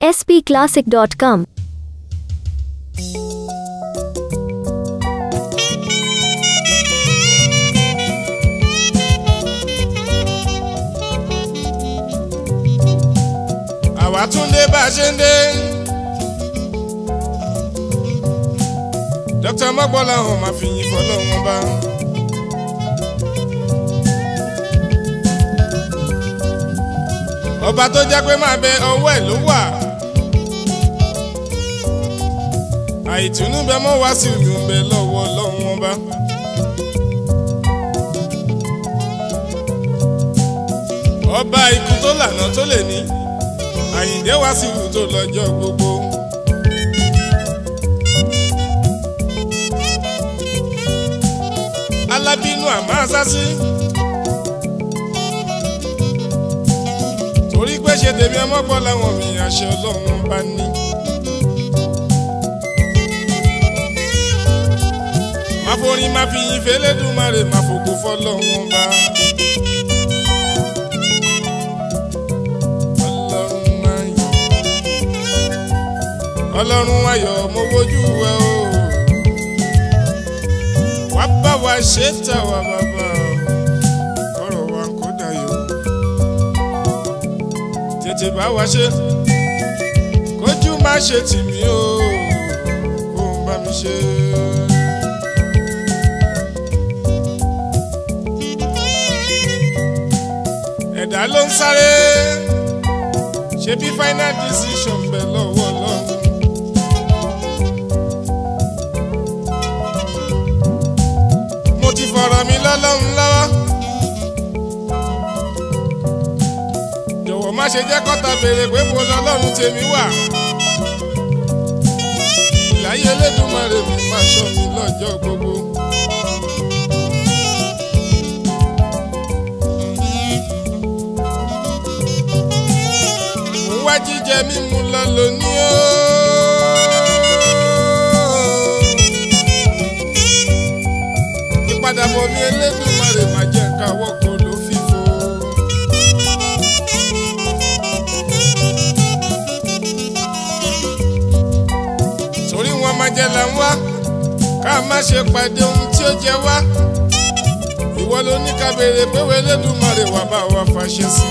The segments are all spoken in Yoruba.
spclassic.com. àwa tún dé bá a ṣe ń dé. dókítà mọ́gbọ́lá hàn máa fi yin fọlọ́wọ́n bá. ọba tó jẹ́ pé máa bẹ ọwọ́ ẹ̀ ló wà. àìtùnú bẹ mọ́ wá sí ìlú bẹ lọ́wọ́ lọ́wọ́n bá. ọba ikú tó lànà tó lè ní àyìndé wá sí ìlú tó lọ́jọ́ gbogbo. alábínú àmọ́ àsásí. torí pé ṣe tèmi ọmọgbọ́n làwọn mi àṣẹ ọlọ́run bá ní. má forin má fi yin fẹlẹ́dùmarè má fògo fọlọ́run bá. ọlọ́run ayọ̀ ọlọ́run ayọ̀ mo wojú ẹ o wá bá wa ṣe tà wá bàbá ọ̀rọ̀ wa kò dayọ̀ tètè bá wa ṣe kójú má ṣe tì mí o kó ń bá mi ṣe. ẹ̀dá ló ń sáré ṣe bí final decision bẹ̀ lọ́wọ́ lọ́wọ́. mo ti fọ̀rọ̀ mi lọ́lọ́run lọ́wọ́. jọ̀wọ́ má ṣe jẹ́ kọ́ta béèrè pé mo lọ́lọ́run tèmi wà. ìláyé Elédùmarè mi máa ṣọ́ mi lọ́jọ́ gbogbo. mo wá jíjẹ mímu lọ lónìí o. ìpadàbọ̀ mi Elédùmarè má jẹ́ káwọ́ kó ló fífo. torí wọn máa jẹ là ń wá ká má ṣe pàdé ohun tí ó jẹ wá. ìwọ ló ní ká béèrè pé wo Elédùmarè wà bá wa fàṣẹ sí.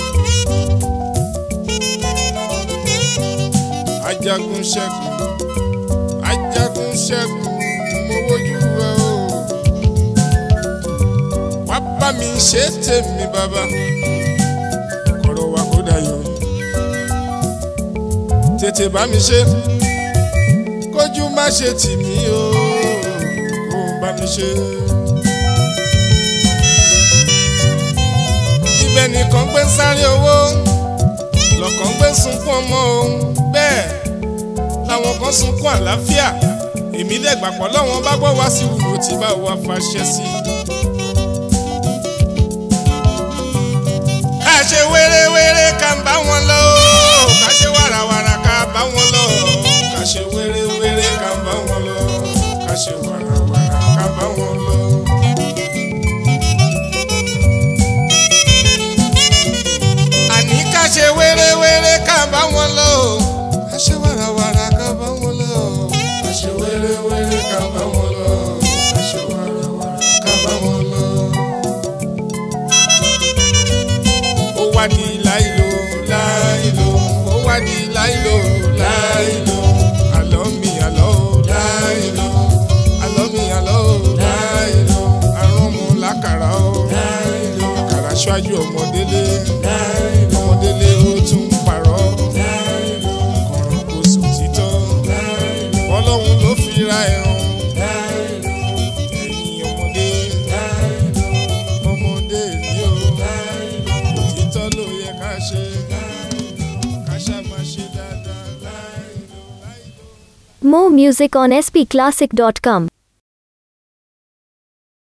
ajagun ṣẹ́gun ajagun ṣẹ́gun mo wojú ẹ o wá bá mi ṣe tèmi bàbá kọ̀rọ̀ wa kó dayọ̀ tètè bá mi ṣe kójú má ṣe tì mí o kó bá mi ṣe. ibẹ̀ nìkan gbé ń sáré owó lọ́kàn gbé ń sunkún ọmọ o bẹ́ẹ̀ làwọn kan sunkún àlàáfíà èmi dẹ̀gbà pọ̀ lọ́wọ́n bá gbọ́ wá sí wùwò tí bá wa fàṣẹ sí. ká ṣe wéré-wéré ká ń bá wọn lọ o ká ṣe wàràwàrà ká bá wọn lọ ká ṣe wéré-wéré ká ń bá wọn lọ ká ṣe wàràwàrà ká bá wọn lọ. àní ká ṣe wéré-wéré ká bá wọn lọ o ká ṣe wàràwàrà ká bá wọn lọ o ká ṣe wéré-wéré ká bá wọn lọ o ká ṣe wàràwàrà ká bá wọn lọ. ó wá di láìlò láìlò ó wá di láìlò láìlò àlọ́ mi àlọ́ ò láìlò àlọ́ mi àlọ́ ò láìlò àrùn mu lákàrà ò láìlò àkàrà ṣáájú ọmọdélé láìlò ọmọdélé ó tún parọ́ láìlò kọ̀rọ̀ kò sùn títọ́ láìlò ọlọ́run ló fi ra ẹ̀rùn láìlò ẹ̀yin ọmọdé láìlò ọmọdé ni ó òtítọ́ ló yẹ ká ṣe ká ṣá máa ṣe dáadáa láìlò láìlò. More music on spclassic.com.